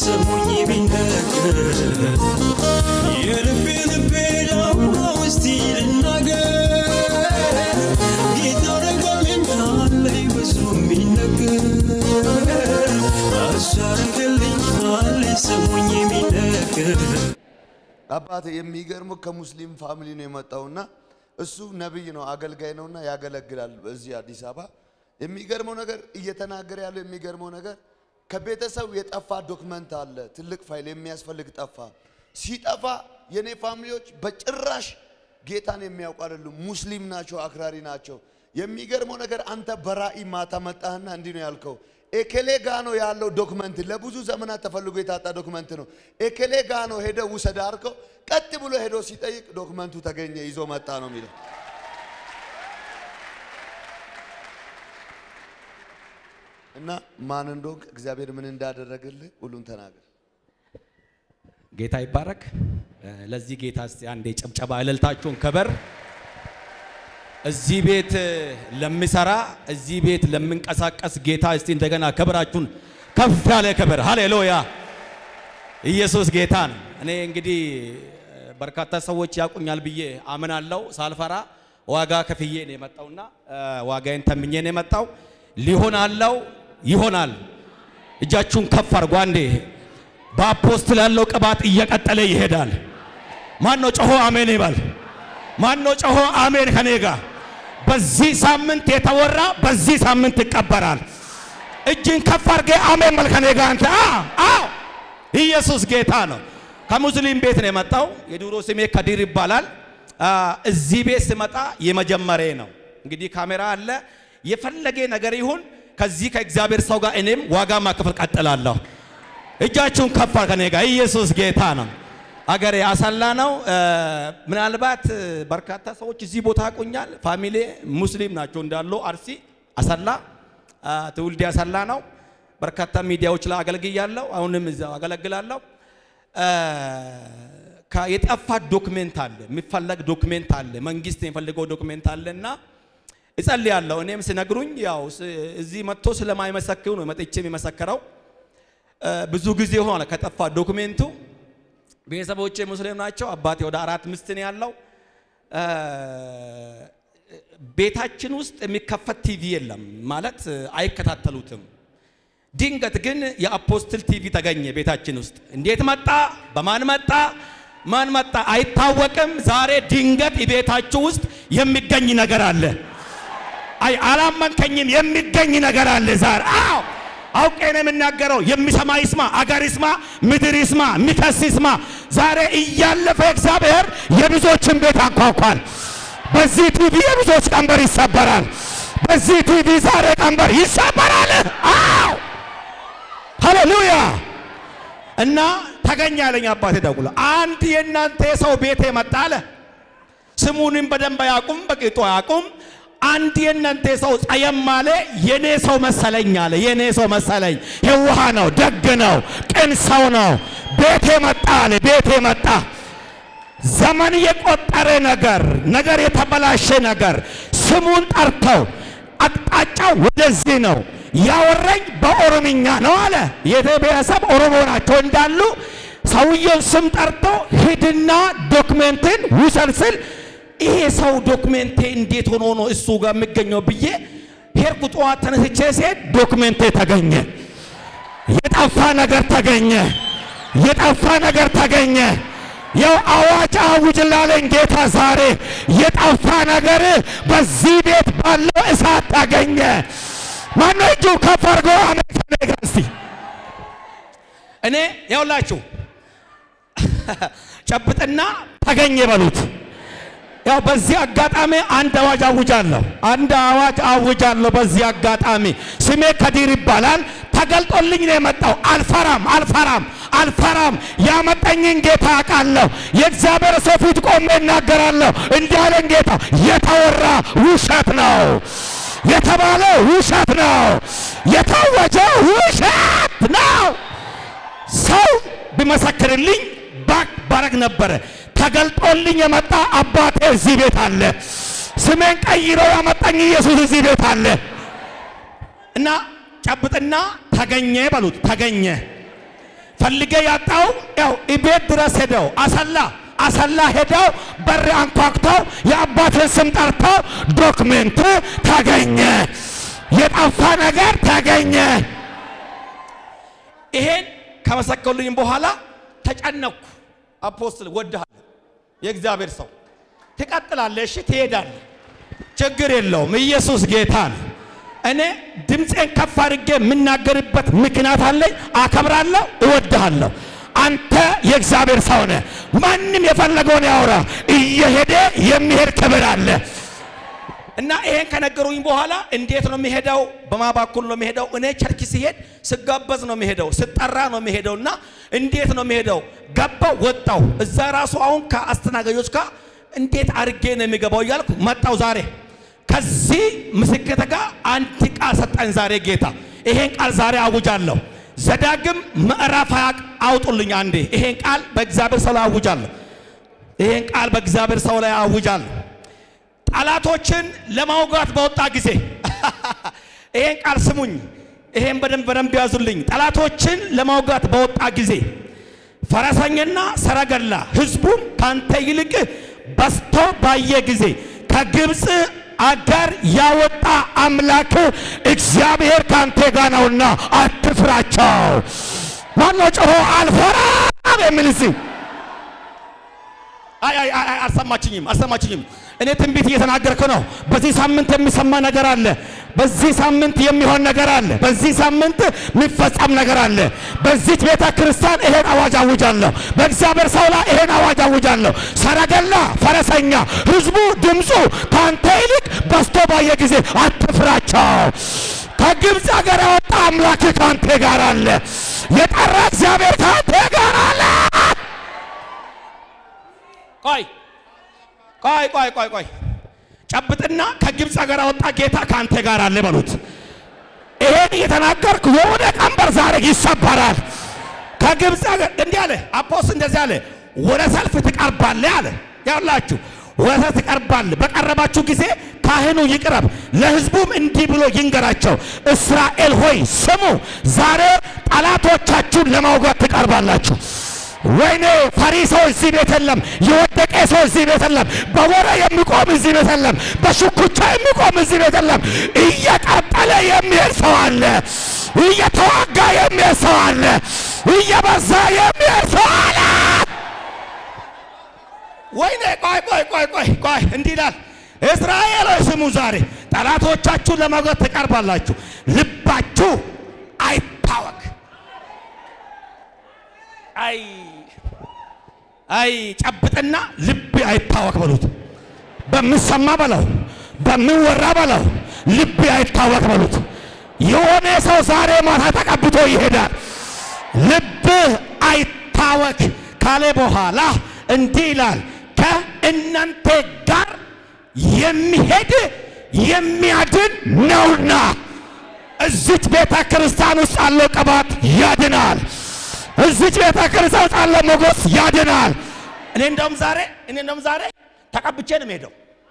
ስሙኝ ቢነገር የልቤ ልቤ ላውራ ውስቲ ልናገር ጌታ አረገልኛለኝ ብዙ የሚነገር እሱ አረገልኛለኝ ስሙኝ ቢነገር አባቴ የሚገርመው ከሙስሊም ፋሚሊ ነው የመጣውና እሱ ነቢይ ነው፣ አገልጋይ ነውና ያገለግላል በዚህ አዲስ አበባ። የሚገርመው ነገር እየተናገረ ያለው የሚገርመው ነገር ከቤተሰብ የጠፋ ዶክመንት አለ፣ ትልቅ ፋይል የሚያስፈልግ ጠፋ። ሲጠፋ የኔ ፋሚሊዎች በጭራሽ ጌታን የሚያውቁ አይደሉም፣ ሙስሊም ናቸው፣ አክራሪ ናቸው። የሚገርመው ነገር አንተ በራእይ ማታ መጣህና እንዲህ ነው ያልከው ኤኬሌ ጋ ነው ያለው ዶክመንት ለብዙ ዘመናት ተፈልጎ የታጣ ዶክመንት ነው። ኤኬሌ ጋ ነው ሄደ ውሰድ አልከው። ቀጥ ብሎ ሄዶ ሲጠይቅ ዶክመንቱ ተገኘ፣ ይዞ መጣ ነው የሚለው። እና ማን እንደሆንክ እግዚአብሔር ምን እንዳደረገልህ ሁሉን ተናገር። ጌታ ይባረክ። ለዚህ ጌታ እስቲ አንዴ ጨብጨባ እልልታችሁን ከበር እዚህ ቤት ለሚሰራ እዚህ ቤት ለምንቀሳቀስ ጌታ እስቲ እንደገና ክብራችሁን ከፍ ያለ ክብር ሃሌሉያ። ኢየሱስ ጌታ ነው። እኔ እንግዲህ በርካታ ሰዎች ያቁኛል ብዬ አምናለሁ። ሳልፈራ ዋጋ ከፍዬ ነው የመጣውና ዋጋዬን ተምኜ ነው የመጣው። ሊሆን አለው ይሆናል። እጃችሁን ከፍ አድርጉ አንዴ። በአፖስትል ያለው ቅባት እየቀጠለ ይሄዳል። ማን ነው ጮሆ አሜን ይባል? ማን ነው ጮሆ አሜን ከኔ ጋር? በዚህ ሳምንት የተወራ በዚህ ሳምንት ይቀበራል። እጅን ከፍ አድርጌ አሜን በል ከኔ ጋር አንተ። አዎ ኢየሱስ ጌታ ነው። ከሙስሊም ቤት ነው የመጣው። የድሮ ስሜ ከዲር ይባላል። እዚህ ቤት ስመጣ የመጀመሪያ ነው። እንግዲህ ካሜራ አለ። የፈለገ ነገር ይሁን ከዚህ ከእግዚአብሔር ሰው ጋር እኔም ዋጋ ማክፈል ቀጥላለሁ። እጃችሁን ከፍ አድርጉ ከኔ ጋር። ኢየሱስ ጌታ ነው። አገሬ አሰላ ነው። ምናልባት በርካታ ሰዎች እዚህ ቦታ ያውቁኛል። ፋሚሊ ሙስሊም ናቸው እንዳሉ አርሲ አሰላ ትውልዴ አሰላ ነው። በርካታ ሚዲያዎች ላይ አገልግያለሁ። አሁንም እዛው አገለግላለሁ። የጠፋ ዶክሜንት አለ፣ የሚፈለግ ዶክሜንት አለ፣ መንግስት የሚፈልገው ዶክሜንት አለና እጸልያለሁ። እኔም ሲነግሩኝ ያው እዚህ መጥቶ ስለማይመሰክሩ ነው መጥቼ የሚመሰክረው። ብዙ ጊዜ ሆነ ከጠፋ ዶክሜንቱ ቤተሰቦቼ ሙስሊም ናቸው። አባቴ ወደ አራት ሚስት ነው ያለው። ቤታችን ውስጥ የሚከፈት ቲቪ የለም ማለት አይከታተሉትም። ድንገት ግን የአፖስትል ቲቪ ተገኘ ቤታችን ውስጥ። እንዴት መጣ? በማን መጣ? ማን መጣ? አይታወቅም። ዛሬ ድንገት ቤታችሁ ውስጥ የሚገኝ ነገር አለ። አይ አላመንከኝም? የሚገኝ ነገር አለ ዛሬ። አዎ አውቄ ነው የምናገረው። የሚሰማ ይስማ፣ አገር ይስማ፣ ምድር ይስማ፣ የሚከስ ይስማ። ዛሬ እያለፈ እግዚአብሔር የብዙዎችን ቤት አንኳኳል። በዚህ ቲቪ የብዙዎች ቀንበር ይሰበራል። በዚህ ቲቪ ዛሬ ቀንበር ይሰበራል። አዎ ሃሌሉያ። እና ተገኘ ያለኝ አባቴ ደውሎ አንድ የእናንተ ሰው ቤቴ መጣ አለ። ስሙንም በደንብ አያውቁም፣ በቂጡ አያውቁም። አንድ የእናንተ ሰው ጸየም አለ። የኔ ሰው መሰለኝ አለ። የኔ ሰው መሰለኝ። የዋህ ነው፣ ደግ ነው፣ ቅን ሰው ነው። ቤቴ መጣ አለ። ቤቴ መጣ። ዘመን የቆጠረ ነገር ነገር የተበላሸ ነገር ስሙን ጠርተው አቅጣጫው ወደዚህ ነው ያወራኝ በኦሮምኛ ነው አለ። የቴ ብሔረሰብ ኦሮሞ ናቸው እንዳሉ ሰውየውን ስም ጠርቶ ሂድና ዶክሜንትን ውሰድ ስል ይሄ ሰው ዶክሜንቴ እንዴት ሆኖ ነው እሱ ጋር የሚገኘው ብዬ ሄድኩ። ጠዋት ተነስቼ ሲሄድ ዶክሜንቴ ተገኘ። የጠፋ ነገር ተገኘ። የጠፋ ነገር ተገኘ። ያው አዋጅ አውጅ ላለኝ ጌታ ዛሬ የጠፋ ነገር በዚህ ቤት ባለው እሳት ተገኘ። ማነው እጁ ከፍ አድርጎ አሜሪካ ነገ እስቲ እኔ ያውላችሁ ጨብጥና ተገኘ በሉት። ያው በዚህ አጋጣሚ አንድ አዋጅ አውጃለሁ። አንድ አዋጅ አውጃለሁ። በዚህ አጋጣሚ ስሜ ከዲር ይባላል። ተገልጦልኝ ነው የመጣው። አልፈራም፣ አልፈራም፣ አልፈራም። ያመጣኝን ጌታ አውቃለሁ። የእግዚአብሔር ሰው ፊት ቆሜ እናገራለሁ። እንዲህ አለኝ ጌታ፣ የተወራ ውሸት ነው፣ የተባለ ውሸት ነው፣ የታወጀ ውሸት ነው። ሰው ቢመሰክርልኝ ባክ ባረግ ነበረ። ተገልጦልኝ የመጣ አባቴ እዚህ ቤት አለ። ስሜን ቀይሮ ያመጣኝ ኢየሱስ እዚህ ቤት አለ እና ጨብጥና ተገኘ በሉት። ተገኘ ፈልጌ ያጣው ያው ቤት ድረስ ሄደው አሰላ አሰላ ሄደው በር አንኳኩተው የአባትን ስም ጠርተው ዶክሜንት ተገኘ፣ የጠፋ ነገር ተገኘ። ይሄን ከመሰከሉኝ በኋላ ተጨነኩ። አፖስትል ወድሃለሁ፣ የእግዚአብሔር ሰው ትቀጥላለህ፣ እሺ ትሄዳለህ፣ ችግር የለውም። ኢየሱስ ጌታ ነው። እኔ ድምፄን ከፍ አድርጌ የምናገርበት ምክንያት አለኝ። አከብራለሁ፣ እወድሃለሁ። አንተ የእግዚአብሔር ሰው ነህ። ማንም የፈለገውን ያውራ፣ እየሄደ የሚሄድ ክብር አለ። እና ይሄን ከነገሩኝ በኋላ እንዴት ነው የሚሄደው? በማ በኩል ነው የሚሄደው? እኔ ቸርች ሲሄድ ስጋበዝ ነው የሚሄደው፣ ስጠራ ነው የሚሄደው። እና እንዴት ነው የሚሄደው? ገባው ወጣው። እዛ ራሱ አሁን ከአስተናጋጆች ጋር እንዴት አድርጌ ነው የሚገባው እያልኩ መጣው። ዛሬ ከዚህ ምስክርት ጋር አንድ ቃል ሰጠኝ ዛሬ ጌታ። ይሄን ቃል ዛሬ አውጃለሁ። ዘዳግም ምዕራፍ ሃያ አውጡልኝ አንዴ። ይሄን ቃል በእግዚአብሔር ሰው ላይ አውጃለሁ። ይሄን ቃል በእግዚአብሔር ሰው ላይ አውጃለሁ። ጠላቶችን ለማውጋት በወጣ ጊዜ ይሄን ቃል ስሙኝ። ይሄን በደንብ በደንብ ያዙልኝ። ጠላቶችን ለማውጋት በወጣ ጊዜ ፈረሰኛና ሰረገላ ሕዝቡም ካንተ ይልቅ በዝቶ ባየ ጊዜ ከግብፅ አገር ያወጣ አምላክ እግዚአብሔር ካንተ ጋር ነውና አትፍራቸው። ማነው ጮሆ አልፈራም የሚል እስኪ? አይ አይ አይ አልሰማችኝም፣ አልሰማችኝም። እኔ ትንቢት እየተናገርኩ ነው። በዚህ ሳምንት የሚሰማ ነገር አለ። በዚህ ሳምንት የሚሆን ነገር አለ። በዚህ ሳምንት የሚፈጸም ነገር አለ። በዚች ቤተ ክርስቲያን ይሄን አዋጅ አውጃለሁ። በእግዚአብሔር ሰው ላይ ይሄን አዋጅ አውጃለሁ። ሰረገላ፣ ፈረሰኛ፣ ህዝቡ ድምፁ ከአንተ ይልቅ በዝቶ ባየ ጊዜ አትፍራቸው። ከግብፅ ሀገር ያወጣ አምላክ ከአንተ ጋር አለ። የጠራ እግዚአብሔር ከአንተ ጋር አለ። ቆይ ቆይ ቆይ ቆይ ቆይ ጨብጥና ከግብፅ ሀገር ያወጣ ጌታ ከአንተ ጋር አለ በሉት። ይሄን እየተናገርኩ የሆነ ቀንበር ዛሬ ይሰበራል። ከግብፅ ሀገር እንዲህ አለ አፖስ እንደዚህ አለ፣ ወደ ሰልፍ ትቀርባለህ አለ። ያላችሁ ወደ ሰልፍ ትቀርባለህ። በቀረባችሁ ጊዜ ካህኑ ይቅረብ፣ ለህዝቡም እንዲህ ብሎ ይንገራቸው፣ እስራኤል ሆይ ስሙ፣ ዛሬ ጠላቶቻችሁን ለማውጋት ትቀርባላችሁ። ወይኔ ፈሪ ሰው እዚህ ቤት የለም። የወደቀ ሰው እዚህ ቤት የለም። በወሬ የሚቆም እዚህ ቤት የለም። በሽኩቻ የሚቆም እዚህ ቤት የለም። እየቀጠለ የሚሄድ ሰው አለ። እየተዋጋ የሚሄድ ሰው አለ። እየበዛ የሚሄድ ሰው አለ። ወይኔ ቆይ ቆይ ቆይ ቆይ ቆይ እንዲህ ይላል እስራኤሎች ስሙ፣ ዛሬ ጠላቶቻችሁን ለመውጋት ትቀርባላችሁ። ልባችሁ አይታወክ። አይ አይ ጨብጥና ልብ አይታወክ በሉት። በምሰማ በለው፣ በምወራ በለው፣ ልብ አይታወክ በሉት። የሆነ ሰው ዛሬ ማታ ተቀብቶ ይሄዳል። ልብ አይታወክ ካለ በኋላ እንዲህ ይላል፣ ከእናንተ ጋር የሚሄድ የሚያድን ነውና። እዚች ቤተ ክርስቲያን ውስጥ ያለው ቅባት ያድናል። እዚች ቤተ ክርስቲያን ውስጥ ያለው ሞገስ ያድናል። እኔ እንደውም ዛሬ እኔ እንደውም ዛሬ ተቀብቼ ነው የምሄደው።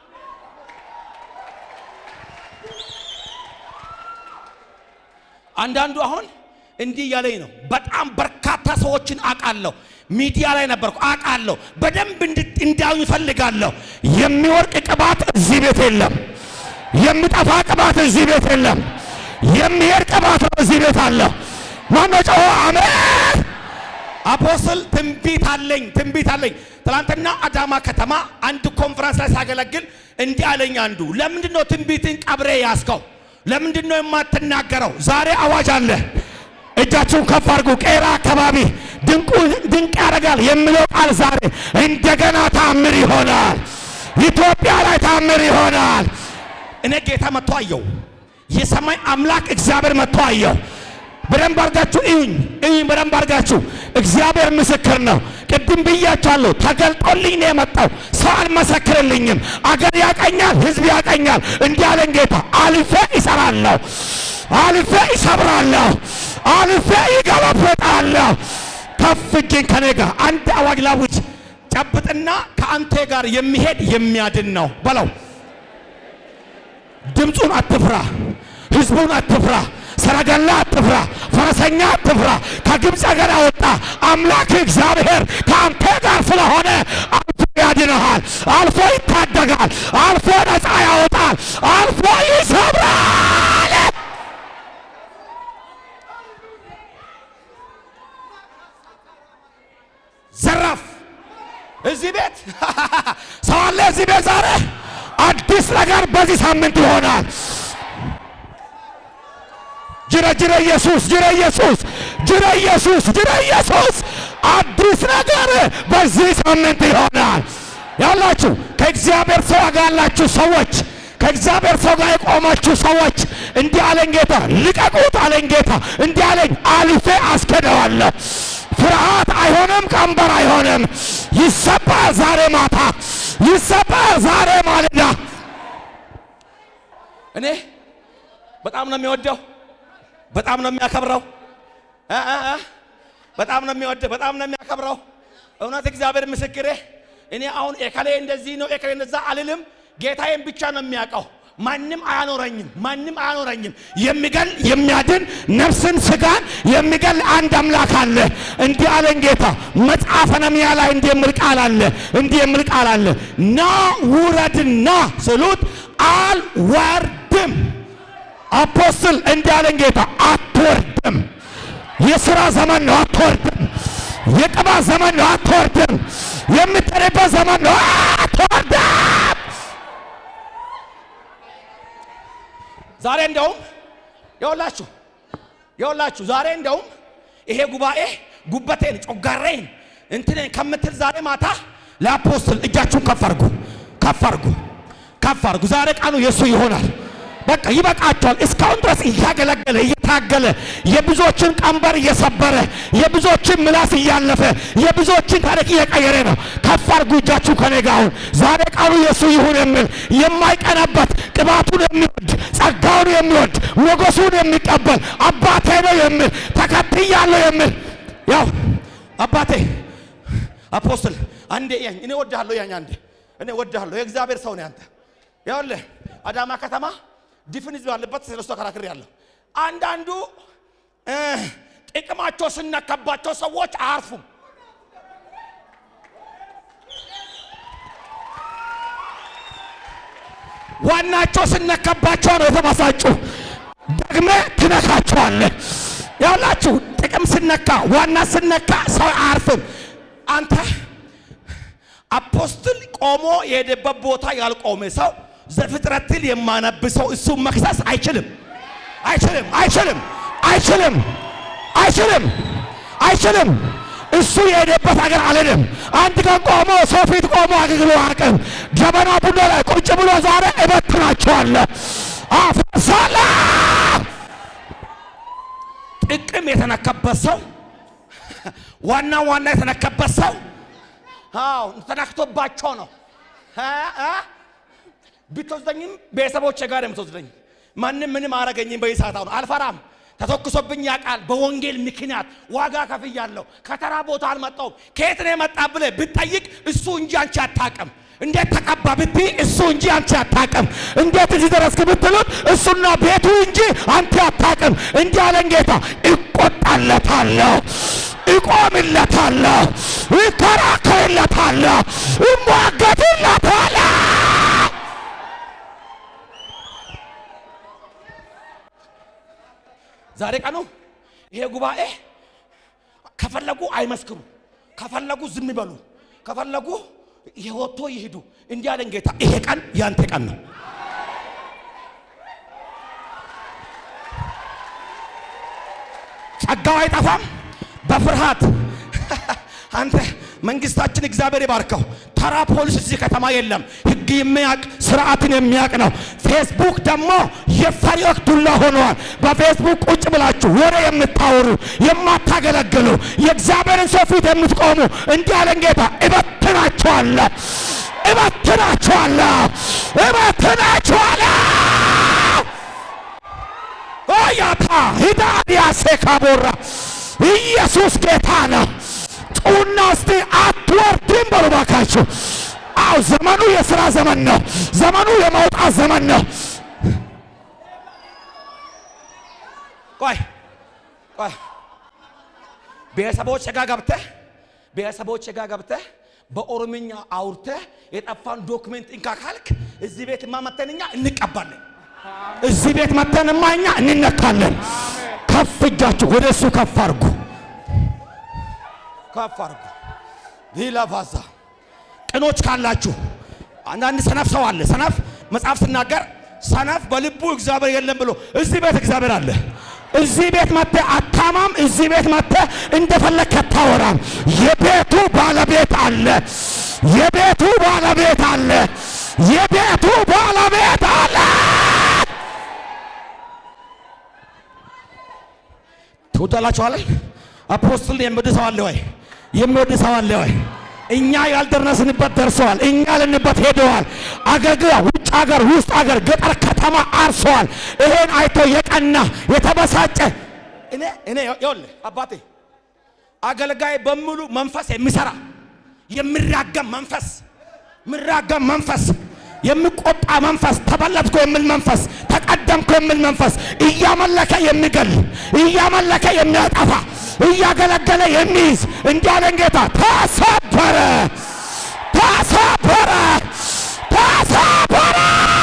አንዳንዱ አሁን እንዲህ እያለኝ ነው። በጣም በርካታ ሰዎችን አውቃለሁ። ሚዲያ ላይ ነበርኩ አውቃለሁ። በደንብ እንዳዩ ይፈልጋለሁ። የሚወርቅ ቅባት እዚህ ቤት የለም። የሚጠፋ ቅባት እዚህ ቤት የለም። የሚሄድ ቅባት ነው እዚህ ቤት አለ። ማነው ጮሆ አሜን? አፖስትል ትንቢት አለኝ፣ ትንቢት አለኝ። ትናንትና አዳማ ከተማ አንድ ኮንፈረንስ ላይ ሳገለግል እንዲህ አለኝ አንዱ፣ ለምንድን ነው ትንቢትን ቀብሬ ያስከው? ለምንድን ነው የማትናገረው? ዛሬ አዋጅ አለ። እጃችሁን ከፍ አድርጉ። ቄራ አካባቢ ድንቁ ድንቅ ያደርጋል የሚለው ቃል ዛሬ እንደገና ታምር ይሆናል። ኢትዮጵያ ላይ ታምር ይሆናል። እኔ ጌታ መጥቶ አየው። የሰማይ አምላክ እግዚአብሔር መጥቶ አየው። በደንብ አርጋችሁ እዩኝ እዩኝ፣ በደንብ አርጋችሁ። እግዚአብሔር ምስክር ነው። ቅድም ብያችኋለሁ፣ ተገልጦልኝ ነው የመጣው። ሰው አልመሰክርልኝም። አገር ያቀኛል፣ ህዝብ ያቀኛል። እንዲህ አለን ጌታ፣ አልፌ ይሰራለሁ፣ አልፌ ይሰብራለሁ፣ አልፌ ይገለብጣለሁ። ከፍ እጅን ከኔ ጋር አንድ አዋጅ ላውጅ። ጨብጥና ከአንተ ጋር የሚሄድ የሚያድን ነው በለው። ድምፁን አትፍራ፣ ህዝቡን አትፍራ፣ ሰረገላ አትፍራ፣ ፈረስ ፈረሰኛ አትፍራ። ከግብፅ ሀገር ያወጣ አምላክ እግዚአብሔር ከአንተ ጋር ስለሆነ አልፎ ያድንሃል፣ አልፎ ይታደጋል፣ አልፎ ነፃ ያወጣል፣ አልፎ ይሰብራል። ዘራፍ እዚህ ቤት ሰው አለ። እዚህ ቤት ዛሬ አዲስ ነገር በዚህ ሳምንት ይሆናል። ጅረ ጅረ ኢየሱስ ጅረ ኢየሱስ ጅረ ኢየሱስ ጅረ ኢየሱስ አዲስ ነገር በዚህ ሳምንት ይሆናል። ያላችሁ ከእግዚአብሔር ሰው ጋር ያላችሁ ሰዎች ከእግዚአብሔር ሰው ጋር የቆማችሁ ሰዎች እንዲህ አለኝ ጌታ፣ ልቀቁት አለኝ ጌታ። እንዲህ አለኝ አልፌ አስከደዋለሁ። ፍርሃት አይሆንም፣ ቀንበር አይሆንም። ይሰበር ዛሬ ማታ፣ ይሰበር ዛሬ ማለዳ። እኔ በጣም ነው የሚወደው፣ በጣም ነው የሚያከብረው፣ እ እ እ በጣም ነው የሚወደው፣ በጣም ነው የሚያከብረው። እውነት እግዚአብሔር ምስክሬ፣ እኔ አሁን ኤከሌ እንደዚህ ነው ኤከሌ እንደዛ አልልም። ጌታዬን ብቻ ነው የሚያውቀው። ማንም አያኖረኝም፣ ማንም አያኖረኝም። የሚገል የሚያድን ነፍስን ስጋን የሚገል አንድ አምላክ አለ። እንዲህ አለኝ ጌታ። መጽሐፈ ነህምያ ላይ እንዲህ የሚል ቃል አለ፣ እንዲህ የሚል ቃል አለ። ና ውረድና ስሉት አልወርድም። አፖስትል እንዲህ አለኝ ጌታ፣ አትወርድም። የሥራ ዘመን ነው፣ አትወርድም። የቅባት ዘመን ነው፣ አትወርድም። የምትጠሪበት ዘመን ነው፣ አትወርድም። ዛሬ እንደውም የወላችሁ የወላችሁ ዛሬ እንደውም ይሄ ጉባኤ ጉበቴን ጮጋሬን እንትን ከምትል ዛሬ ማታ ለአፖስትል እጃችሁን ከፍ አድርጉ፣ ከፍ አድርጉ፣ ከፍ አድርጉ። ዛሬ ቀኑ የእሱ ይሆናል። በቃ ይበቃቸዋል። እስካሁን ድረስ እያገለገለ እየታገለ የብዙዎችን ቀንበር እየሰበረ የብዙዎችን ምላስ እያለፈ የብዙዎችን ታሪክ እየቀየረ ነው። ከፍ አድርጉ እጃችሁ ከኔ ጋር አሁን። ዛሬ ቀኑ የእሱ ይሁን የሚል የማይቀናበት ቅባቱን የሚወድ ጸጋውን የሚወድ ሞገሱን የሚቀበል አባቴ ነው የሚል ተከትያለሁ የሚል ያው አባቴ አፖስትል አንዴ ያኝ እኔ ወድሃለሁ ያኝ አንዴ እኔ ወድሃለሁ የእግዚአብሔር ሰው ነህ አንተ ያውልህ አዳማ ከተማ ድፍን ህዝብ ያለበት ስለሱ ተከራክሬ ያለሁ አንዳንዱ እ ጥቅማቸው ስነካባቸው ሰዎች አያርፉም ዋናቸው ስነካባቸው ነው የተበሳጩ። ደግመ ትነካቸዋለህ። ያላችሁ ጥቅም ስነካ ዋና ስነካ ሰው አያርፍም። አንተ አፖስትል ቆሞ የሄደበት ቦታ ያልቆመ ሰው ዘፍጥረትን የማነብ ሰው እሱን መክሰስ አይችልም አይችልም፣ አይችልም፣ አይችልም፣ አይችልም፣ አይችልም። እሱ የሄደበት ሀገር አልሄድም። አንድ ቀን ቆሞ ሰው ፊት ቆሞ አገልግሎ አቅም ጀበና ቡና ላይ ቁጭ ብሎ ዛሬ እበትናቸዋለሁ፣ አፈርሳለሁ። ጥቅም የተነካበት ሰው ዋና ዋና የተነካበት ሰው አዎ ተነክቶባቸው ነው እ እ ብትወስደኝም ቤተሰቦቼ ጋር የምትወስደኝ ማንም ምንም አረገኝም። በይሳት አሁን አልፈራም። ተተኩሶብኝ ያውቃል። በወንጌል ምክንያት ዋጋ ከፍያለሁ። ከተራ ቦታ አልመጣሁም። ከየት ነው የመጣ ብለህ ብትጠይቅ እሱ እንጂ አንቺ አታውቅም። እንዴት ተቀባ ብትይ እሱ እንጂ አንቺ አታውቅም። እንዴት እዚህ ደረስክ ብትሉት እሱና ቤቱ እንጂ አንተ አታውቅም። እንዲህ አለን ጌታ፣ እቆጣለታለሁ፣ እቆምለታለሁ፣ እከራከርለታለሁ፣ እሟገትለታለሁ። ዛሬ ቀኑ ይሄ ጉባኤ ከፈለጉ አይመስክሩ፣ ከፈለጉ ዝም ይበሉ፣ ከፈለጉ የወጥቶ ይሄዱ። እንዲህ አለን ጌታ፣ ይሄ ቀን ያንተ ቀን ነው። ጸጋው አይጠፋም። በፍርሃት አንተ መንግስታችን እግዚአብሔር ይባርከው። ተራ ፖሊስ እዚህ ከተማ የለም። ህግ የሚያውቅ ስርዓትን የሚያውቅ ነው። ፌስቡክ ደግሞ የፈሪዎች ዱላ ሆነዋል። በፌስቡክ ቁጭ ብላችሁ ወሬ የምታወሩ የማታገለግሉ የእግዚአብሔርን ሰው ፊት የምትቆሙ እንዲህ አለን ጌታ፣ እበትናችኋለሁ፣ እበትናችኋለሁ፣ እበትናችኋለሁ። ኦያታ ሂዳዲያ ሴካቦራ ኢየሱስ ጌታ ነው። ጩና እስቲ አትወርድም በሉ ባካችሁ። አው ዘመኑ የሥራ ዘመን ነው። ዘመኑ የመውጣት ዘመን ነው። ቆይ ቆይ ቤተሰቦች ጋር ገብተህ ቤተሰቦች ጋር ገብተህ በኦሮምኛ አውርተህ የጠፋን ዶክሜንት እንካ ካልክ እዚህ ቤት ማመተንኛ እንቀባለን። እዚህ ቤት መተንማ እኛ እንነካለን። ከፍ እጃችሁ ወደ እሱ ከፍ አድርጉ። ከፍ አድርጉ። ዲላፋዛ ቅኖች ካላችሁ አንዳንድ ሰነፍ ሰው አለ። ሰነፍ መጽሐፍ ስናገር ሰነፍ በልቡ እግዚአብሔር የለም ብሎ እዚህ ቤት እግዚአብሔር አለ። እዚህ ቤት መጥተህ አታማም። እዚህ ቤት መጥተህ እንደፈለክ አታወራም። የቤቱ ባለቤት አለ። የቤቱ ባለቤት አለ። የቤቱ ባለቤት አለ። ትወዳላችኋለን። አፖስትል የሚወድ ሰው አለ ወይ? የሚወድ ሰው አለ ወይ? እኛ ያልደረስንበት ደርሰዋል። እኛ ያልንበት ሄደዋል። አገልግላ ውጭ ሀገር፣ ውስጥ ሀገር፣ ገጠር፣ ከተማ አርሰዋል። ይሄን አይቶ የቀና የተበሳጨ እኔ እኔ ይኸውልህ አባቴ አገልጋይ በሙሉ መንፈስ የሚሰራ የሚራገም መንፈስ የሚራገም መንፈስ፣ የሚቆጣ መንፈስ፣ ተበለጥኩ የሚል መንፈስ፣ ተቀደምኩ የሚል መንፈስ፣ እያመለከ የሚገል እያመለከ የሚያጠፋ እያገለገለ የሚይዝ እንዲህ አለን ጌታ። ተሰበረ፣ ተሰበረ፣ ተሰበረ።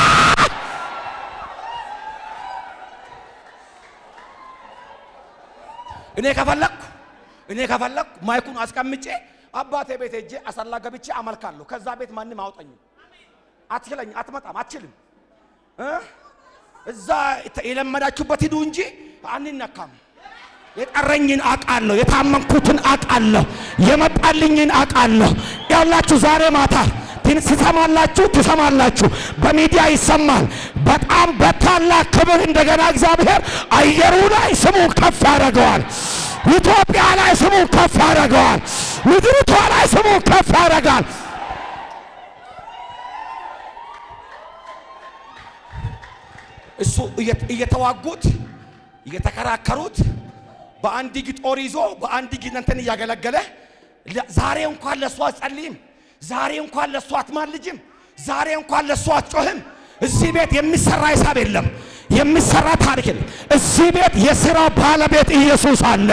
እኔ ከፈለኩ እኔ ከፈለኩ ማይኩን አስቀምጬ አባቴ ቤት ሄጄ አሰላ ገብቼ አመልካለሁ። ከዛ ቤት ማንም አውጠኝ አትችለኝ፣ አትመጣም፣ አትችልም። እ? እዛ የለመዳችሁበት ሂዱ እንጂ አንነካም። የቀረኝን አቃለሁ፣ የታመንኩትን አቃለሁ፣ የመጣልኝን አቃለሁ። ያላችሁ ዛሬ ማታ ትን- ትሰማላችሁ፣ ትሰማላችሁ። በሚዲያ ይሰማል። በጣም በታላቅ ክብር እንደገና እግዚአብሔር አየሩ ላይ ስሙን ከፍ ያደርገዋል። ኢትዮጵያ ላይ ስሙን ከፍ ያደርገዋል። ምድሪቷ ላይ ስሙን ከፍ ያደርጋል። እሱ እየተ- እየተዋጉት እየተከራከሩት በአንድ እጅ ጦር ይዞ በአንድ እጅ እንትን እያገለገለ ለ- ዛሬ እንኳን ለእሱ አትጸልይም። ዛሬ እንኳን ለእሱ አትማልጅም። ዛሬ እንኳን ለእሱ አትጮህም። እዚህ ቤት የሚሰራ ሂሳብ የለም፣ የሚሰራ ታሪክ የለም። እዚህ ቤት የሥራ ባለቤት ኢየሱስ አለ።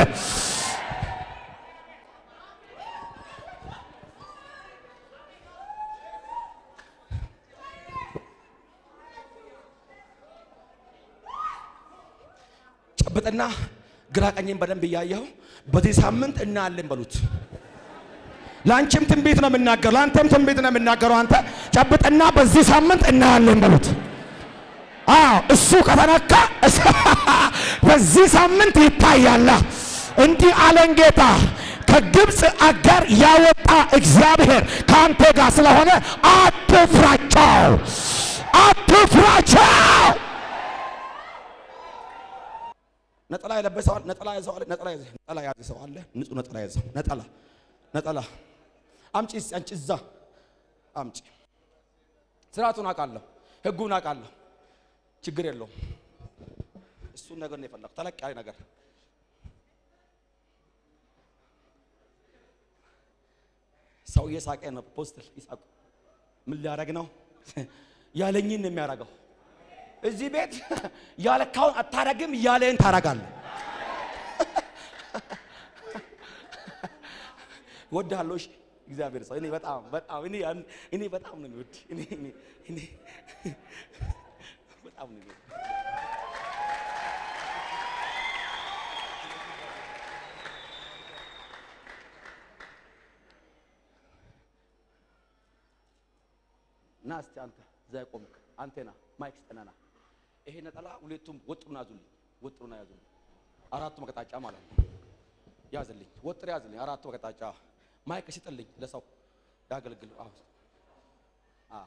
ጨብጥና ግራ ቀኝን በደንብ እያየኸው በዚህ ሳምንት እናያለን በሉት። ለአንቺም ትንቢት ነው የምናገረው፣ ለአንተም ትንቢት ነው የምናገረው። አንተ ጨብጥና በዚህ ሳምንት እናያለን በሉት። አዎ እሱ ከተነካ በዚህ ሳምንት ይታያላ። እንዲህ አለን ጌታ ከግብፅ አገር ያወጣ እግዚአብሔር ከአንተ ጋር ስለሆነ አትፍራቸው፣ አትፍራቸው። ነጠላ የለበሰዋል። ነጠላ ያዘዋል። ነጠላ ያዘ ነጠላ ያዘ ሰው አለ። ንጹህ ነጠላ ያዘው። ነጠላ ነጠላ አምጪ እስኪ አንቺ እዛ አምጪ። ስርዓቱን አውቃለሁ፣ ህጉን አውቃለሁ። ችግር የለውም። እሱን ነገር ነው የፈለኩት፣ ተለቅ ያለ ነገር። ሰው እየሳቀ ነው። ፖስትል ይሳቁ። ምን ሊያደርግ ነው? ያለኝን ነው የሚያደርገው። እዚህ ቤት ያለካውን አታረግም፣ ያለህን ታረጋለህ። ወድሃለሁ። እሺ እግዚአብሔር ሰው እኔ በጣም በጣም እኔ ያን- እኔ በጣም ነው የሚወድ እኔ እኔ እኔ በጣም ነው የሚወድ ና እስቲ አንተ እዛ ቆምክ አንተ ና ማይክ ስጠናና ይሄ ነጠላ ሁለቱም ወጥሩን ያዙልኝ ወጥሩን ያዙልኝ አራቱ መቀጣጫ ማለት ነው ያዝልኝ ወጥር ያዝልኝ አራቱ መቀጣጫ ማይክ ስጥልኝ ለሰው ያገልግል አዎ አዎ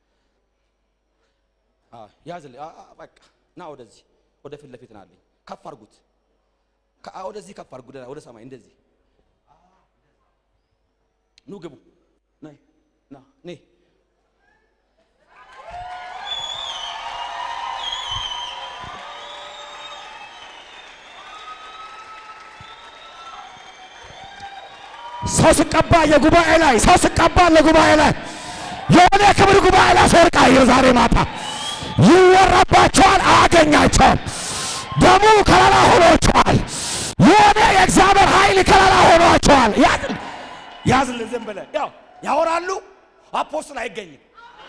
አዎ ያዝልኝ አ- አ- በቃ ና ወደዚህ ወደ ፊት ለፊት ናለኝ ከፍ አድርጉት ከ- አ- ወደዚህ ከፍ አድርጉ ወደ ሰማይ እንደዚህ ኑ ግቡ ነይ ና ነይ ሰው ስቀባ የጉባኤ ላይ ሰው ስቀባ ለጉባኤ ላይ የሆነ የክብር ጉባኤ ላይ ሰርቃ የዛሬ ማታ ይወራባቸዋል፣ አያገኛቸውም። ደሙ ከለላ ሆኖቸዋል። ታወራለህ ዝም ብለህ ያው ያወራሉ። አፖስትል አይገኝም።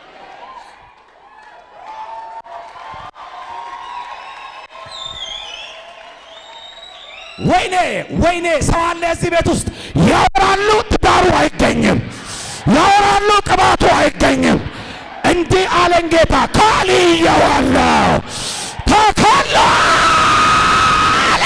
ወይኔ ወይኔ ሰው አለ እዚህ ቤት ውስጥ ያወራሉ፣ ትዳሩ አይገኝም። ያወራሉ፣ ቅባቱ አይገኝም። እንዲህ አለን ጌታ ካልየዋለሁ ተከላ አለ።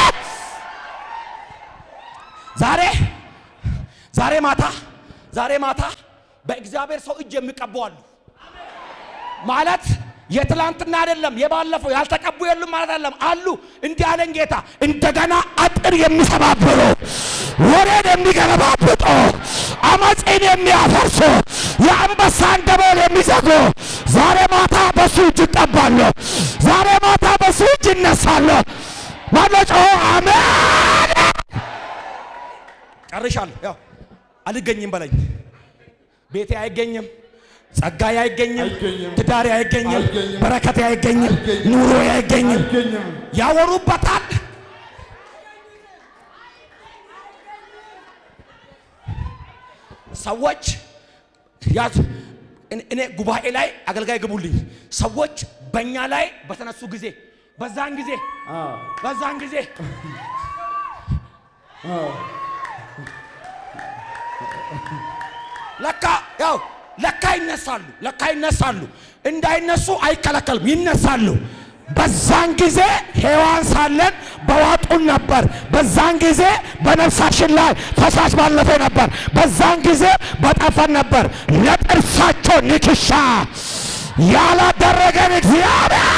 ዛሬ ዛሬ ማታ ዛሬ ማታ በእግዚአብሔር ሰው እጅ የሚቀቡ አሉ ማለት የትላንትና አይደለም የባለፈው ያልተቀቡ የሉም ማለት አይደለም አሉ። እንዲህ አለን ጌታ እንደገና አጥር የሚሰባብሩ ወሬን የሚገለባብጡ አመፅን የሚያፈርሱ የአንበሳን ደቦል የሚዘጉ ዛሬ ማታ በሱ እጅ እቀባለሁ። ዛሬ ማታ በሱ እጅ እነሳለሁ። ማለጮ አሜን። ጨርሻለሁ። ያው አልገኝም በለኝ። ቤቴ አይገኝም፣ ጸጋዬ አይገኝም፣ ትዳሬ አይገኝም፣ በረከቴ አይገኝም፣ ኑሮ አይገኝም። ያወሩበታል። ሰዎች ያዝ እኔ- እኔ ጉባኤ ላይ አገልጋይ ግቡልኝ። ሰዎች በእኛ ላይ በተነሱ ጊዜ በዛን ጊዜ በዛን ጊዜ ለካ ያው ለካ ይነሳሉ፣ ለካ ይነሳሉ። እንዳይነሱ አይከለከልም፣ ይነሳሉ። በዛን ጊዜ ሔዋን ሳለን በዋጡን ነበር። በዛን ጊዜ በነፍሳችን ላይ ፈሳሽ ባለፈ ነበር። በዛን ጊዜ በጠፈን ነበር። ለጥርሳቸው ንክሻ ያላደረገን እግዚአብሔር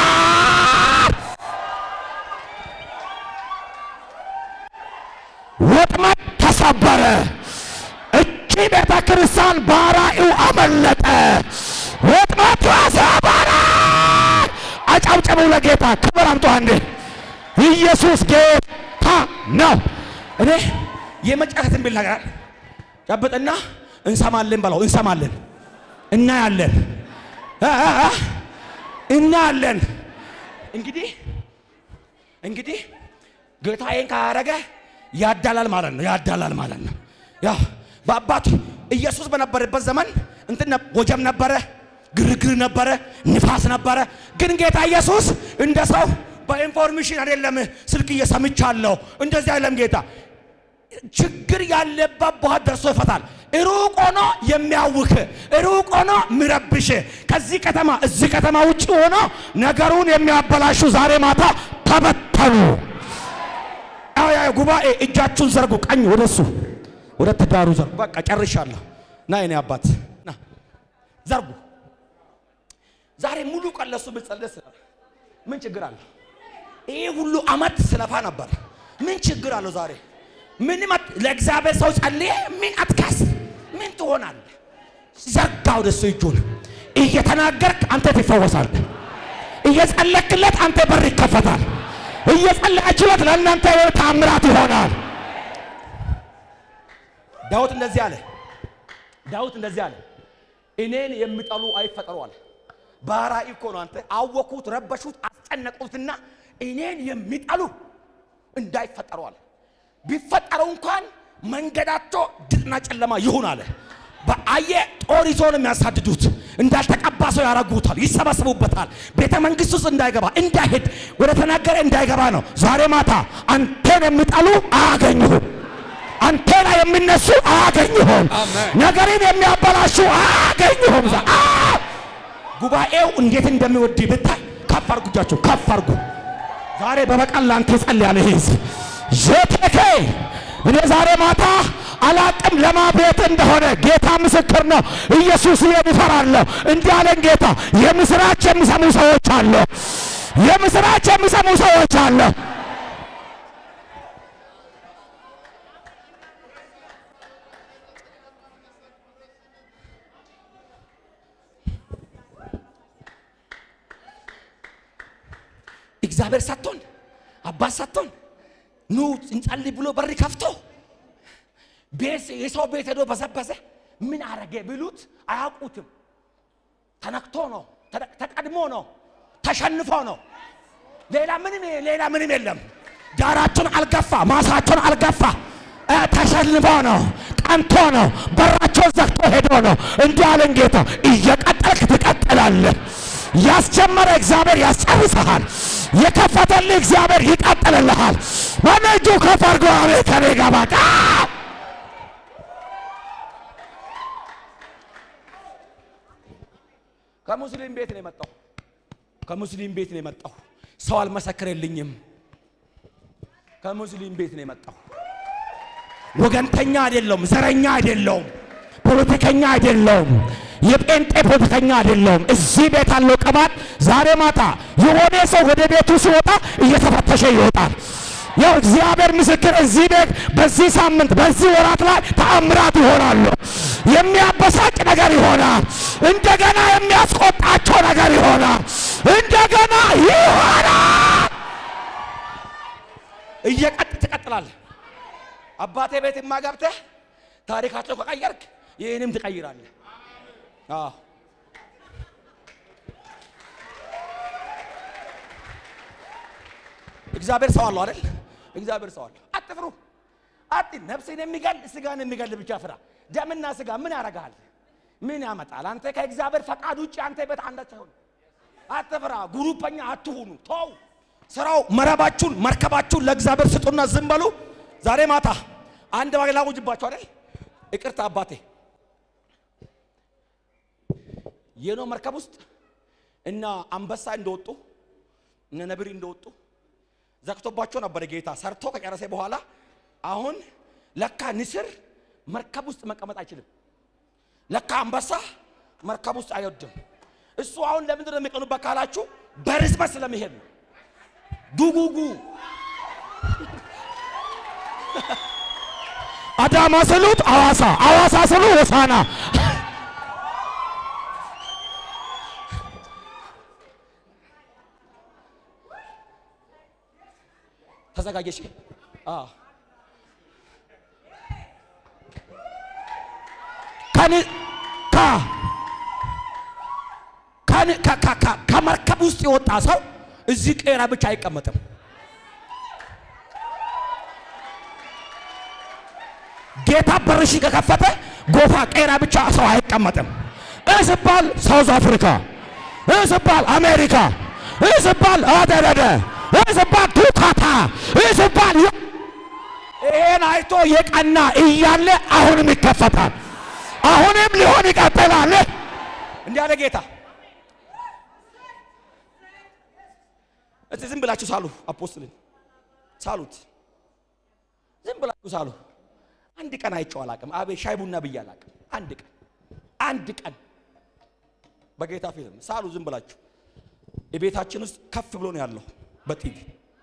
ወጥመድ ተሰበረ። እቺ ቤተ ክርስቲያን ባራኢው አመለጠ። ወጥመድ ተሰበረ። አጨብጭቡ ለጌታ ክብር አምጡ። አንዴ ኢየሱስ ጌታ ነው። እኔ የመጨረሻ ትንቢት ነገር ጨብጥና እንሰማለን በለው። እንሰማለን፣ እናያለን፣ እ እ እ እናያለን። እንግዲህ እንግዲህ ጌታዬን ካረገ ያዳላል ማለት ነው። ያዳላል ማለት ነው። ያው በአባቱ ኢየሱስ በነበረበት ዘመን እንትን ነ- ወጀብ ነበረ፣ ግርግር ነበረ፣ ንፋስ ነበረ። ግን ጌታ ኢየሱስ እንደ ሰው በኢንፎርሜሽን አይደለም ስልክ እየሰምቻለሁ እንደዚህ አይደለም ጌታ ችግር ያለበት ቦታ ደርሶ ይፈታል። ሩቅ ሆኖ የሚያውክ ሩቅ ሆኖ የሚረብሽ ከዚህ ከተማ እዚህ ከተማ ውጭ ሆኖ ነገሩን የሚያበላሹ ዛሬ ማታ ተበተኑ። ያው ያው ጉባኤ እጃችሁን ዘርጉ፣ ቀኝ ወደሱ ወደ ትዳሩ ዘርጉ። በቃ ጨርሻለሁ። ና የኔ አባት ና ዘርጉ። ዛሬ ሙሉ ቀን ለሱ ብጸልስ ምን ችግር አለ? ይህ ሁሉ አመት ስለፋ ነበር። ምን ችግር አለው? ዛሬ ምን መት- ለእግዚአብሔር ሰው ጸልዬ ምን አትካስ ምን ትሆናለህ? ዘርጋ ወደሱ እጁን እየተናገርክ አንተ ትፈወሳለህ። እየጸለክለት አንተ በር ይከፈታል። እየጸለያችሁለት ለእናንተ የሆነ ታምራት ይሆናል። ዳዊት እንደዚህ አለ። ዳዊት እንደዚህ አለ፣ እኔን የሚጠሉ አይፈጠሩ አለ። በራእይ እኮ ነው። አንተ አወኩት፣ ረበሹት፣ አስጨነቁትና እኔን የሚጠሉ እንዳይፈጠሩ አለ። ቢፈጠሩ እንኳን መንገዳቸው ድቅና ጨለማ ይሁን አለ። በአየ ጦር ይዞ ነው የሚያሳድዱት። እንዳልተቀባ ሰው ያረጉታል፣ ይሰበስቡበታል። ቤተ መንግስት ውስጥ እንዳይገባ እንዳይሄድ ወደ ተናገረ እንዳይገባ ነው። ዛሬ ማታ አንተን የሚጠሉ አያገኙህም። አንተ ላይ የሚነሱ አያገኙህም። ነገርን የሚያበላሹ አያገኙህም። ዛ- አ- ጉባኤው እንዴት እንደሚወድ ብታይ ከፍ አርጉ፣ እጃችሁ ከፍ አርጉ። ዛሬ በበቀል ላንተ ይጸልያል ይህ ህዝብ ዤቴኬ እኔ ዛሬ ማታ አላቅም ለማ ቤት እንደሆነ ጌታ ምስክር ነው። ኢየሱስ ይፈራለሁ። እንዲህ አለን ጌታ። የምስራች የሚሰሙ ሰዎች አለ። የምስራች የሚሰሙ ሰዎች አለ። እግዚአብሔር ሰጥቶን አባት ሰጥቶን ኑ እንጸልይ ብሎ በር ከፍቶ ቤት የሰው ቤት ሄዶ በዘበዘ ምን አረገ ቢሉት አያውቁትም። ተነክቶ ነው፣ ተደ- ተቀድሞ ነው፣ ተሸንፎ ነው። ሌላ ምንም ሌላ ምንም የለም። ዳራቸውን አልገፋ፣ ማሳቸውን አልገፋ፣ እ ተሸንፎ ነው። ቀንቶ ነው። በራቸውን ዘግቶ ሄዶ ነው። እንዲህ አለን ጌታ፣ እየቀጠልክ ትቀጥላለህ። ያስጀመረ እግዚአብሔር ያስጨርሰሃል። የከፈተልህ እግዚአብሔር ይቀጥልልሃል። በነጁ ከፍ አድርጎ አሜን ከኔ ጋር በቃ ከሙስሊም ቤት ነው የመጣው። ከሙስሊም ቤት ነው የመጣው። ሰው አልመሰከረልኝም። ከሙስሊም ቤት ነው የመጣው። ወገንተኛ አይደለውም፣ ዘረኛ አይደለውም፣ ፖለቲከኛ አይደለውም፣ የጴንጤ ፖለቲከኛ አይደለውም። እዚህ ቤት ያለው ቅባት ዛሬ ማታ የሆነ ሰው ወደ ቤቱ ሲወጣ እየተፈተሸ ይወጣል። ያው እግዚአብሔር ምስክር፣ እዚህ ቤት በዚህ ሳምንት በዚህ ወራት ላይ ተአምራት ይሆናሉ። የሚያበሳጭ ነገር ይሆናል። እንደገና የሚያስቆጣቸው ነገር ይሆናል። እንደገና ይሆናል። እየቀጥ ትቀጥላለህ። አባቴ ቤት ገብተህ ታሪካቸው ከቀየርክ ይህንም ትቀይራለህ። አዎ እግዚአብሔር ሰው አለው አይደል? እግዚአብሔር ሰው አለው። አትፍሩ። አት ነፍስን የሚገል ስጋን የሚገል ብቻ ፍራ። ደምና ስጋ ምን ያደርጋል? ምን ያመጣል? አንተ ከእግዚአብሔር ፈቃድ ውጭ አንተ ቤት አንዳች አይሆንም። አትፍራ። ጉሩፐኛ አትሁኑ። ተው። ስራው መረባችሁን መርከባችሁን ለእግዚአብሔር ስጡና ዝም በሉ። ዛሬ ማታ አንድ ባግ ላውጅባችሁ አይደል? ይቅርታ አባቴ የኖ መርከብ ውስጥ እና አንበሳ እንደወጡ እነ ነብሪ እንደወጡ ዘግቶባቸው ነበር ጌታ ሰርቶ ከጨረሰ በኋላ አሁን ለካ ንስር መርከብ ውስጥ መቀመጥ አይችልም። ለካ አንበሳ መርከብ ውስጥ አይወድም። እሱ አሁን ለምንድን ነው የሚቀኑበት ካላችሁ በርዝመት ስለሚሄድ ነው። ዱጉጉ አዳማ ስሉት አዋሳ፣ አዋሳ ስሉ ሆሳና። ተዘጋጀሽ? አዎ ከን ከ ከን ከ- ከ- ከ- ከመርከብ ውስጥ የወጣ ሰው እዚህ ቄራ ብቻ አይቀመጥም። ጌታ በርሽ ከከፈተ ጎፋ ቄራ ብቻ ሰው አይቀመጥም። እስባል ሳውዝ አፍሪካ፣ እስባል አሜሪካ፣ እስባል አደረደ፣ እስባል ቱካታ፣ እስባል የ- ይሄን አይቶ የቀና እያለ አሁንም ይከፈታል። አሁንም ሊሆን ይቀጥላል። እንዲህ አለ ጌታ። እስቲ ዝም ብላችሁ ሳሉ፣ አፖስትልን ሳሉት፣ ዝም ብላችሁ ሳሉ። አንድ ቀን አይቼው አላቅም። አቤት ሻይ ቡና ብዬ አላቅም። አንድ ቀን አንድ ቀን በጌታ ፊት ሳሉ፣ ዝም ብላችሁ የቤታችን ውስጥ ከፍ ብሎ ነው ያለው በቲቪ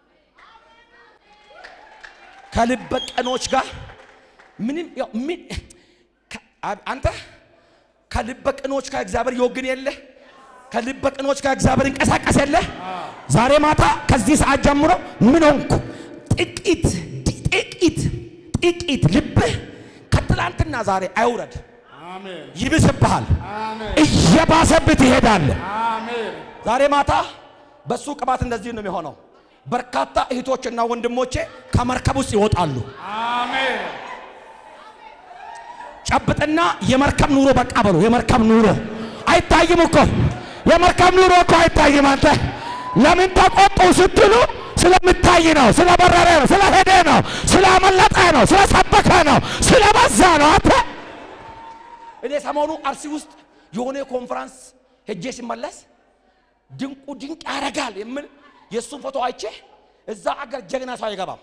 ከልበ ቀኖች ጋር ምንም ያው ምን ከ- አ- አንተ ከልበ ቅኖች ጋር እግዚአብሔር ይወግን የለ ከልበ ቅኖች ጋር እግዚአብሔር ይንቀሳቀስ የለ ዛሬ ማታ ከዚህ ሰዓት ጀምሮ ምን ሆንኩ? ጥቂት ጥቂት ጥቂት ልብህ ከትላንትና ዛሬ አይውረድ ይብስብሃል፣ እየባሰብህ ትሄዳለህ። ዛሬ ማታ በሱ ቅባት እንደዚህ ነው የሚሆነው በርካታ እህቶችና ወንድሞቼ ከመርከብ ውስጥ ይወጣሉ ጨብጥና የመርከብ ኑሮ በቃ በሉ። የመርከብ ኑሮ አይታይም እኮ የመርከብ ኑሮ እኮ አይታይም። አንተ ለምን ተቆጡ ስትሉ ስለምታይ ነው፣ ስለበረረ ነው፣ ስለሄደ ነው፣ ስላመለጠ ነው፣ ስለሰበከ ነው፣ ስለበዛ ነው። አንተ እኔ ሰሞኑ አርሲ ውስጥ የሆነ ኮንፈረንስ ሄጄ ሲመለስ ድንቁ ድንቅ ያደርጋል የምል የእሱን ፎቶ አይቼ እዛ አገር ጀግና ሰው አይገባም።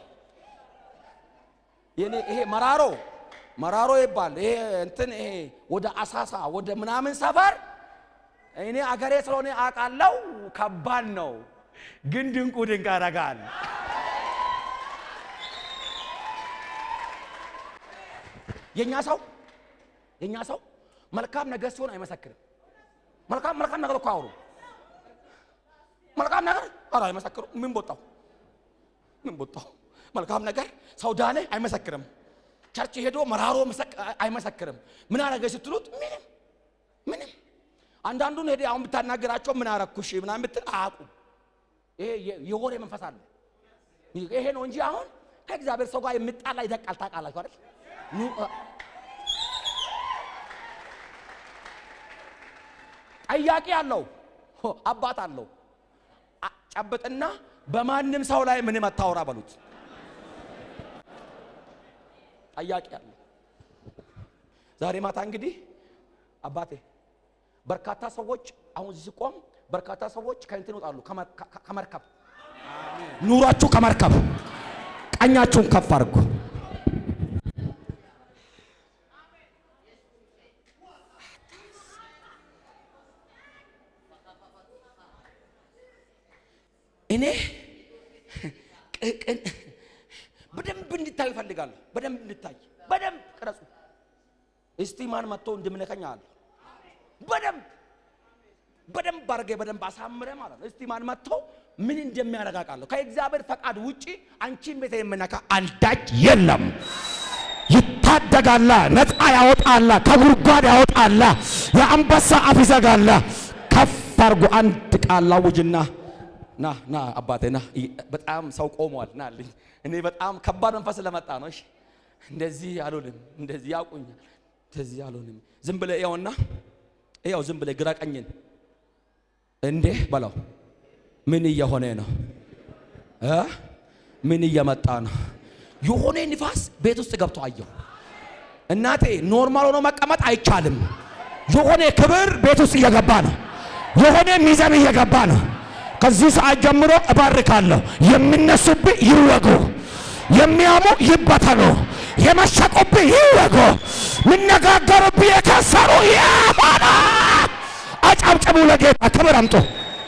የኔ ይሄ መራሮ መራሮ ይባል ይሄ እንትን ይሄ ወደ አሳሳ ወደ ምናምን ሰፈር እኔ አገሬ ስለሆነ አውቃለሁ። ከባድ ነው፣ ግን ድንቁ ድንቅ ያደርጋል። የኛ ሰው የኛ ሰው መልካም ነገር ሲሆን አይመሰክርም። መልካም መልካም ነገር እኮ አውሩ። መልካም ነገር ኧረ አይመሰክሩ። ምን ቦጣው ምን ቦጣው? መልካም ነገር ሰው ዳነ አይመሰክርም። ቸርች ሄዶ መራሮ መሰክ- አይመሰክርም። ምን አረገ ስትሉት ምንም ምንም። አንዳንዱን ሄደ አሁን ብታናገራቸው ምን አረኩሽ ምናምን ብትል አያውቁም። ይሄ የ- የወሬ መንፈስ አለ። ይሄ ነው እንጂ አሁን ከእግዚአብሔር ሰው ጋር የምጣላ ይደቃል። ታውቃላችሁ አይደል? ኑ- ጠያቂ አለው፣ አባት አለው። አ- ጨብጥና በማንም ሰው ላይ ምንም አታውራ በሉት። ጠያቂ አለው። ዛሬ ማታ እንግዲህ አባቴ በርካታ ሰዎች አሁን እዚህ ቆም በርካታ ሰዎች ከእንትን ይወጣሉ ከመ- ከ- ከመርከብ ኑሯችሁ ከመርከብ ቀኛችሁን ከፍ አድርጉ። እኔ ቅቅን በደንብ እንድታዩ እፈልጋለሁ። በደንብ እንድታይ፣ በደንብ ቅረጹ። እስቲ ማን መጥቶ እንድምነከኝ አለ። በደንብ በደንብ አድርጌ በደንብ አሳምረ ማለት ነው። እስቲ ማን መጥቶ ምን እንደሚያረጋቃለሁ። ከእግዚአብሔር ፈቃድ ውጪ አንቺን ቤተ የምነካ አንዳች የለም። ይታደጋላ፣ ነፃ ያወጣላ፣ ከጉድጓድ ያወጣላ፣ የአንበሳ አፍ ይዘጋላ። ከፍ አድርጎ አንድ ቃል አውጅና ና ና አባቴ ና። ይ- በጣም ሰው ቆሟል። ና አለኝ። እኔ በጣም ከባድ መንፈስ ለመጣ ነው። እሺ እንደዚህ አልሆንም፣ እንደዚህ ያውቁኛል፣ እንደዚህ አልሆንም። ዝም ብለህ ይኸውና፣ ይኸው ዝም ብለህ ግራ ቀኝን እንዴ በለው። ምን እየሆነ ነው እ ምን እየመጣ ነው? የሆነ ንፋስ ቤት ውስጥ ገብቶ አየሁ። እናቴ ኖርማል ሆኖ መቀመጥ አይቻልም። የሆነ ክብር ቤት ውስጥ እየገባ ነው። የሆነ ሚዛን እየገባ ነው። ከዚህ ሰዓት ጀምሮ እባርካለሁ። የሚነሱብህ ይወጉ፣ የሚያሙ ይበተኑ፣ የመሸቁብህ ይወጉ፣ የሚነጋገሩብህ የከሰሩ ይሆኑ። አጨብጭቡ፣ ለጌታ ክብር አምጡ።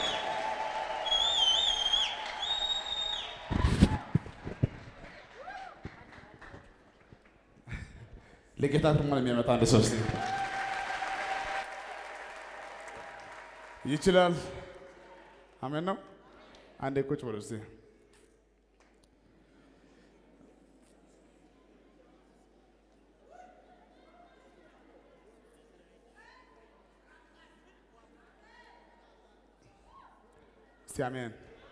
ለጌታ ክብር የሚያመጣ አንድ ሰው እስቲ ይችላል። አሜን ነው። አንዴ ቁጭ በሉ እስቲ። እስቲ አሜን።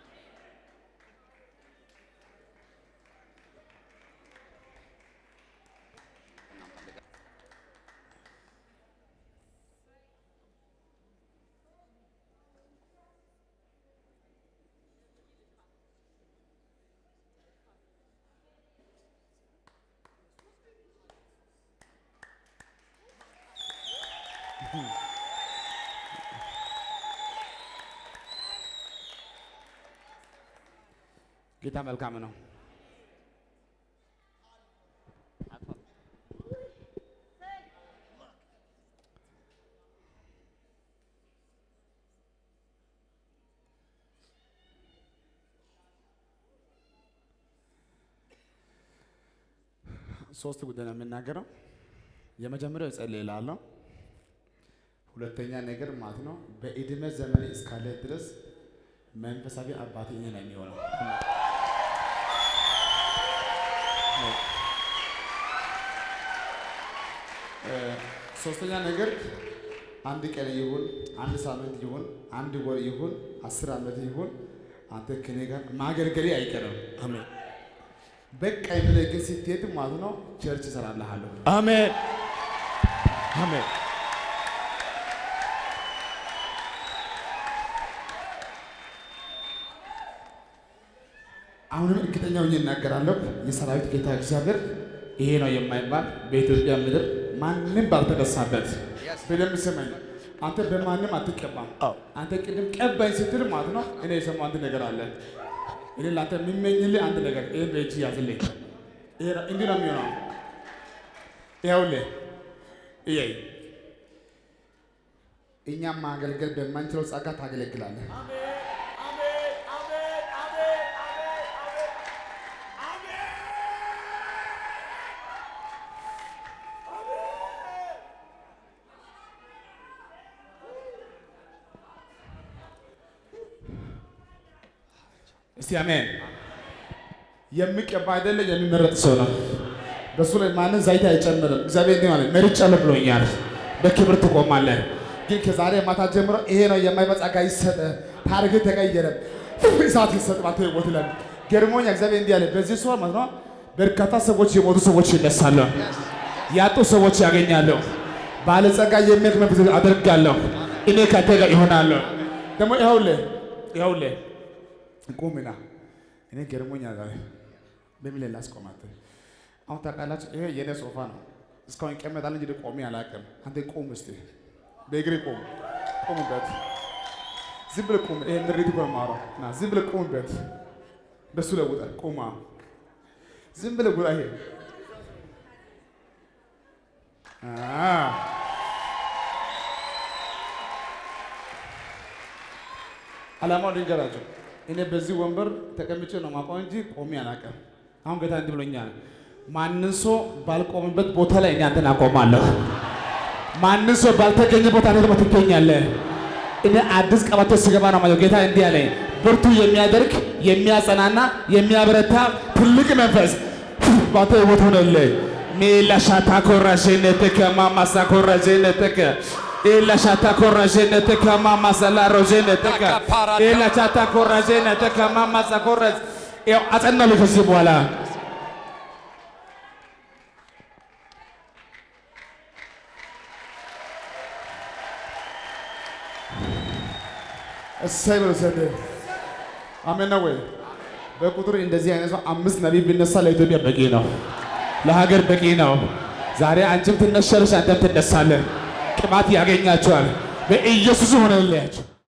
ጌታ መልካም ነው። ሶስት ጉዳይ ነው የምናገረው። የመጀመሪያው እጸልይ እላለሁ። ሁለተኛ ነገር ማለት ነው በእድሜ ዘመኔ እስካለ ድረስ መንፈሳዊ አባቴ እኔ ነው የሚሆነው። ሶስተኛ ነገር አንድ ቀን ይሁን አንድ ሳምንት ይሁን አንድ ወር ይሁን አስር ዓመት ይሁን አንተ ከኔ ጋር ማገልገሌ አይቀርም። አሜን በቃ ብለህ ግን ስትሄድ ማለት ነው ቸርች እሰራልሃለሁ። አሜን አሜን አሁንም እርግጠኛ ሆኜ እናገራለሁ። የሰራዊት ጌታ እግዚአብሔር ይሄ ነው የማይባል በኢትዮጵያ ምድር ማንም ባልተነሳበት በደንብ ስመኝ። አንተ በማንም አትቀባም። አንተ ቅድም ቀባኝ ስትል ማለት ነው እኔ የሰማው አንድ ነገር አለ። እኔ ለአንተ የሚመኝልህ አንድ ነገር ይህን በእጅ ያዝልኝ። ይሄ ነው- እንዲህ ነው የሚሆነው። ይኸውልህ እየይ እኛም ማገልገል በማንችለው ጸጋ ታገለግላለህ። እስቲ አሜን። የሚቀባ አይደለ የሚመረጥ ሰው ነው። በሱ ላይ ማንን ዘይት አይጨምርም። እግዚአብሔር እንዲህ ማለት መርጫለሁ ብሎኛል። በክብር ትቆማለህ። ግን ከዛሬ ማታ ጀምሮ ይሄ ነው የማይበቃ ጸጋ ይሰጠ፣ ታሪክ ተቀየረ፣ እሳት ይሰጥ ባንተ ህይወት ላይ ገርሞኛ። እግዚአብሔር እንዲህ አለ፣ በዚህ ሰው ማለት ነው በርካታ ሰዎች የሞቱ ሰዎች ይነሳሉ፣ ያጡ ሰዎች ያገኛለሁ፣ ባለጸጋ የሚያክ መንፈስ አደርጋለሁ፣ እኔ ከአንተ ጋር ይሆናለሁ። ደግሞ ይኸውልህ ይኸውልህ ቁምና እኔ ገርሞኛል ዛሬ በምን ላይ ላስቆማት? አሁን ታውቃላችሁ፣ ይሄ የኔ ሶፋ ነው። እስካሁን ይቀመጣል እንጂ ቆሜ አላውቅም። አንተ ቁም እስቲ፣ በእግሬ ቁም፣ ቁምበት። ዝም ብለህ ቁም። ይሄ ምሪት እኮ ነው የማወራው። ና ዝም ብለህ ቁምበት። በሱ ለውጠ ቁማ፣ ዝም ብለህ ጉጣ። ይሄ አ ዓላማው ልንገራቸው። እኔ በዚህ ወንበር ተቀምጬ ነው ማውቀው እንጂ ቆሜ አላውቅም። አሁን ጌታ እንዲህ ብሎኛል። ማንን ሰው ባልቆምበት ቦታ ላይ እኔ አንተን አቆማለሁ። ማንን ሰው ባልተገኘ ቦታ ላይ ደግሞ ትገኛለህ። እኔ አዲስ ቀበቶ ሲገባ ነው ማለት ጌታ እንዲህ አለኝ። ብርቱ የሚያደርግ የሚያጸናና የሚያበረታ ትልቅ መንፈስ ባንተ ህይወት ሆነልህ። ሜላሻታ ኮራሽነትከ ማማሳ ኮራሽነትከ ኤላሻታ ኮራሽነትከ ማማሳ ላሮሽነትከ ኤላሻታ ኮራሽነትከ ማማሳ ኮራሽ ያው አጸናለሁ ከዚህ በኋላ እሰይ በለው ሰደ አሜን ነው ወይ? በቁጥር እንደዚህ አይነት ሰው አምስት ነቢይ ቢነሳ ለኢትዮጵያ በቂ ነው፣ ለሀገር በቂ ነው። ዛሬ አንቺም ትነሻለሽ፣ አንተም ትነሳለህ። ቅባት ያገኛቸዋል። በኢየሱስ ሆነልያቸው።